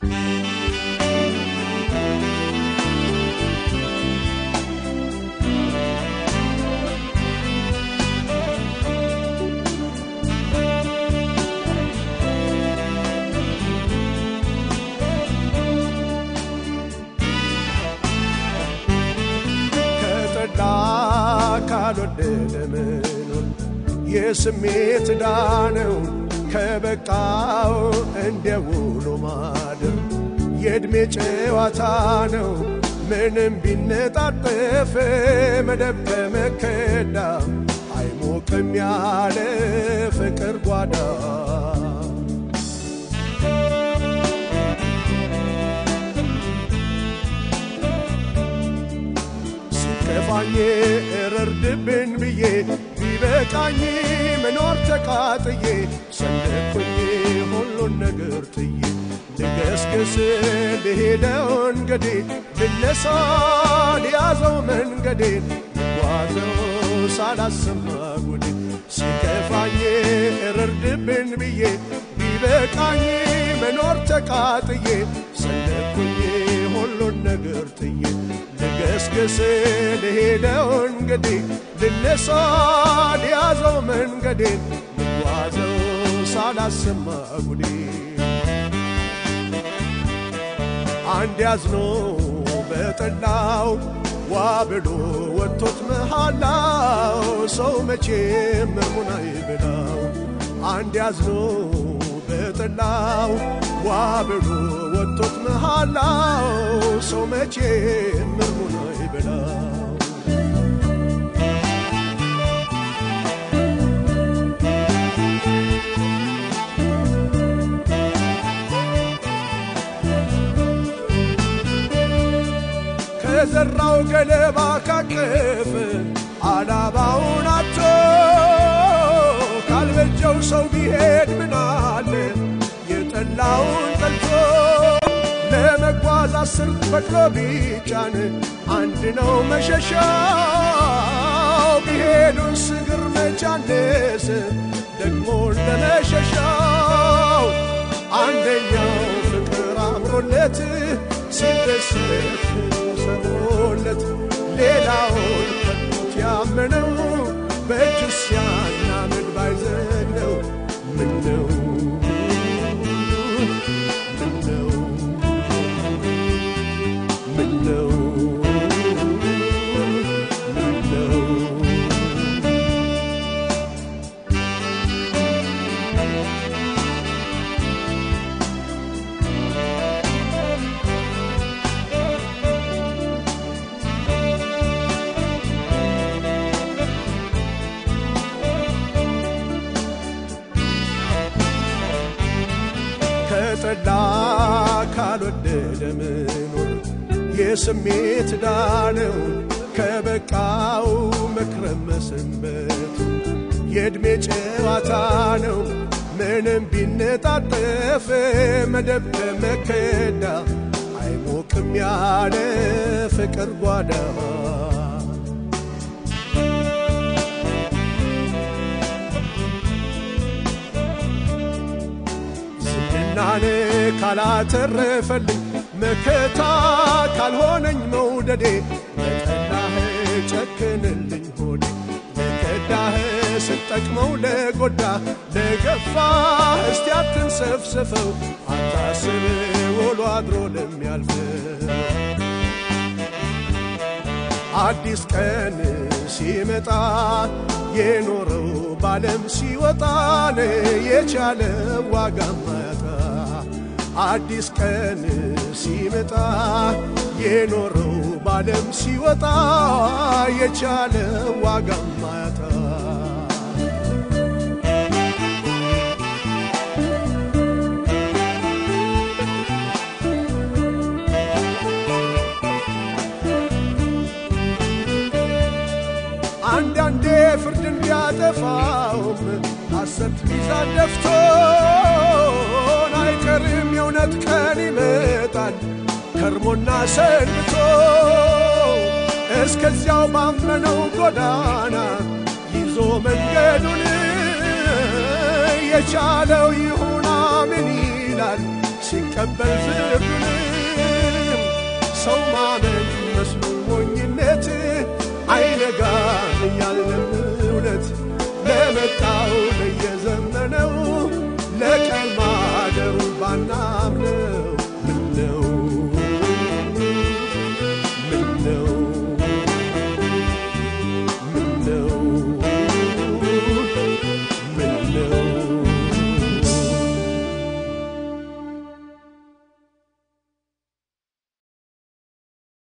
ከጠላ ካልወደደ መኖር የስሜት ዳነው ከበቃው እንደ ውሎ ማደር የዕድሜ ጨዋታ ነው ምንም ቢነጣጠፍ መደብ ከመከዳ አይሞቅም ያለ ፍቅር ጓዳ ሲከፋኝ እረርድብን ብዬ ቢበቃኝ መኖር ተቃጥዬ ሰነኩኝ ሁሉን ነገር ጥዬ ልገስግስ ልሄደው እንገዴ ልነሳ ሊያዘው መንገዴን ልጓዘው ሳላሰማ ጉዴ ሲከፋኝ እረርድብን ብዬ ቢበቃኝ መኖር ተቃጥዬ ሰነኩኝ ሁሉን ነገር ጥዬ ልገስግስ ልሄደው እንግዲህ ልነሳ ሊያዘው መንገዴን ልጓዘው ሳላሰማ ጉዴ አንድ ያዝኖ በጠላው ዋ ብሎ ወጥቶት መሃላው ሰው መቼም ምርሙን አይብላው አንድ ያዝኖ በጠላው ዋ ብሎ ወጥቶት መሃላው ሰው መቼም ምርሙን አይብላው ከዘራው ገለባ ካቀፍ አላባውን አቶ ካልበጀው ሰው ቢሄድ ምናለ የጠላውን ጠልቶ ለመጓዝ አስር በቅሎ ቢጫን አንድ ነው መሸሻው ቢሄዱን ስግር መቻነስ ደግሞ ለመሸሻው አንደኛው ፍቅር አምሮለት ሲደሰት ሰሞለት ሌላውን ከቶት ያመነው በእጁ ሲያናምድ ባይዘነው ምነው ምነው ምነው ምነው ከጠላ ካልወደደ መኖር የስሜት ዳነው ከበቃው መክረም መሰንበቱ የዕድሜ ጨዋታ ነው ምንም ቢነጣጠፍ መደብ ከመከዳ አይሞቅም ያለ ፍቅር ጓዳ ዝናን ካላተረፈልኝ መከታ ካልሆነኝ መውደዴ ለጠላህ ጨክንልኝ ሆዴ ለከዳህ ስጠቅመው ለጎዳ ለገፋህ እስቲ አትንሰፍስፈው አታስብ ውሎ አድሮ ለሚያልፈው አዲስ ቀን ሲመጣ የኖረው ባለም ሲወጣን የቻለ ዋጋ ማያጣ አዲስ ቀን ሲመጣ የኖረው ባለም ሲወጣ የቻለ ዋጋ ማያጣ አንዳንዴ ፍርድን ቢያጠፋውም ሐሰት ሚዛን ደፍቶን አይቀርም የእውነት ቀን ይመጣል ከርሞና ሰንብቶ እስከዚያው ባመነው ጎዳና ይዞ መንገዱን የቻለው ይሁን አምን ይላል ሲቀበል በቃ